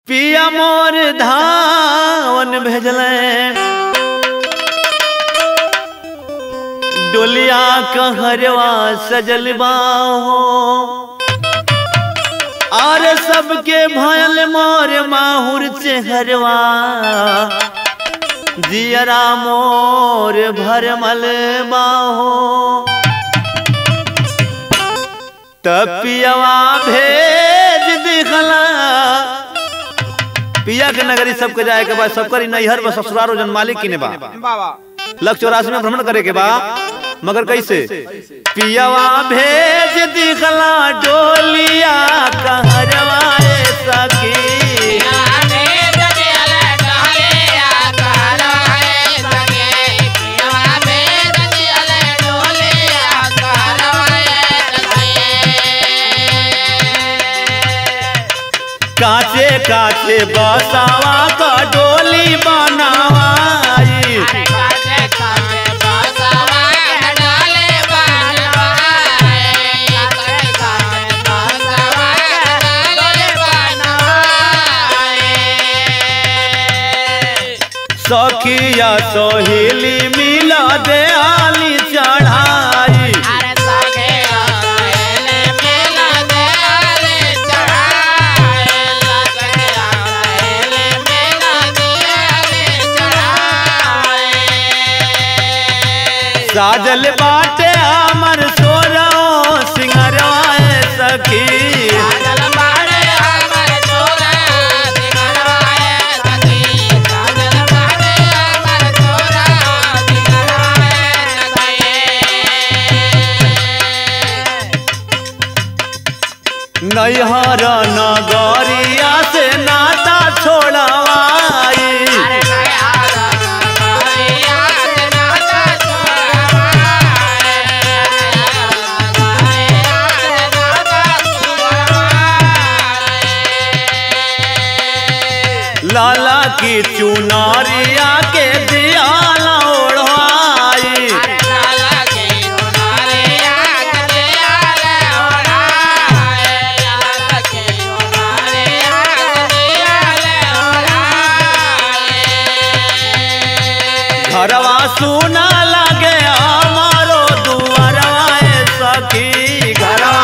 पिया मोर धावन भेजले डोलिया कहरवा सजल बाहो आर सबके भयल मोर माहुर चेहरवा जियरा मोर भरमल बाहो तपियवा भेज दिखला पिया के नगरी सबके जाए के बाद सबकर ई नैहर में ससुरारो जन मालिक की ने बा बाबा लक्ष्य चौरासी में भ्रमण करे के बा मगर कैसे पियावा भेज दिखला डोलिया कहरवाए सकी काचे काचे बसावा का डोली बनावाई सखिया सोहिली मिला दे आली चढ़ाई साजल बाटे हमर सोरो सिंगरवाए सखी नैहर नगरिया से नाता छोड़वाई लाला की चुनारिया के दिया ओढ़वाई घरवा सुना लगे हमारो दुआरवा ए सखी घरवा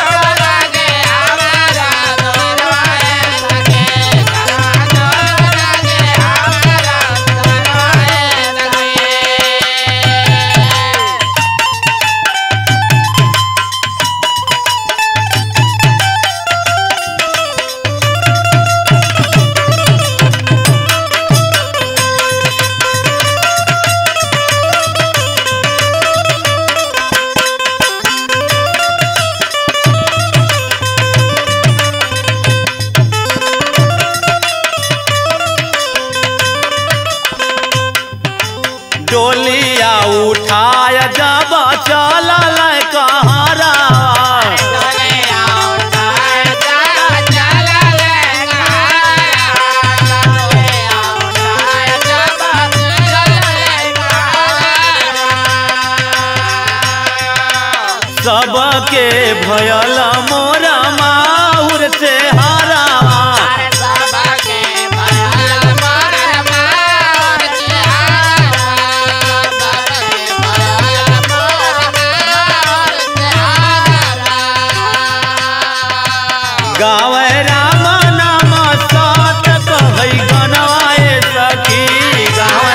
डोलिया उठाया जब चलल कहारा सबके भयल मोरा माहुर से हारा गावे राम नाम सात कहै गनवाए सखी गावे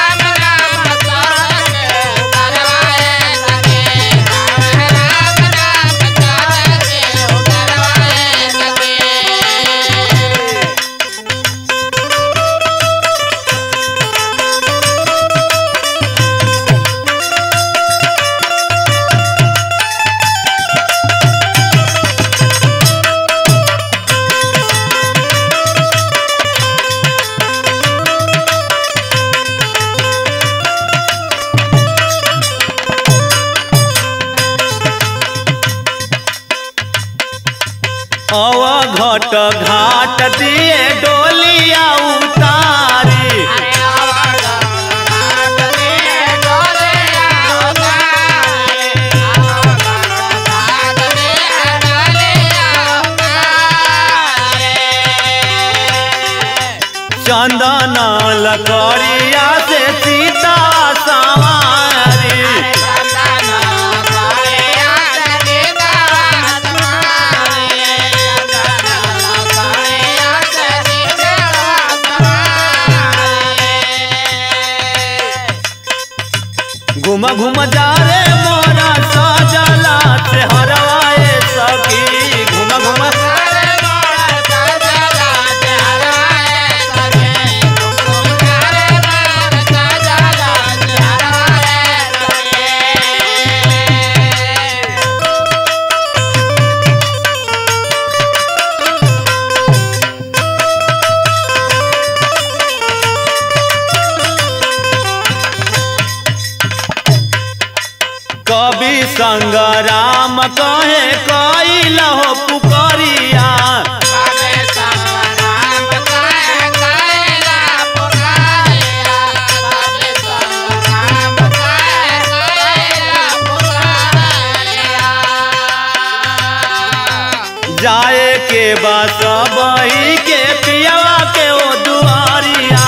अवघट घाट दिए डोलिया उतारी चंदन लकड़िया से सीता सवारी घुम घुम जा रे मोरा सजला से हरवाए सखी घुम घुम कवि संगराम कहे कैल हो पुकरिया जाए के बस बही के पियावा के ओ दुआरिया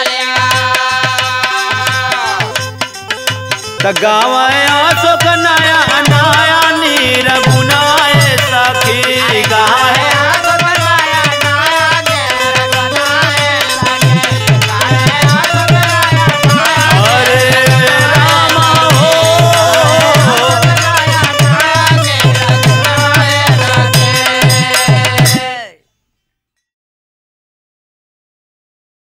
त गाँव अशोक नया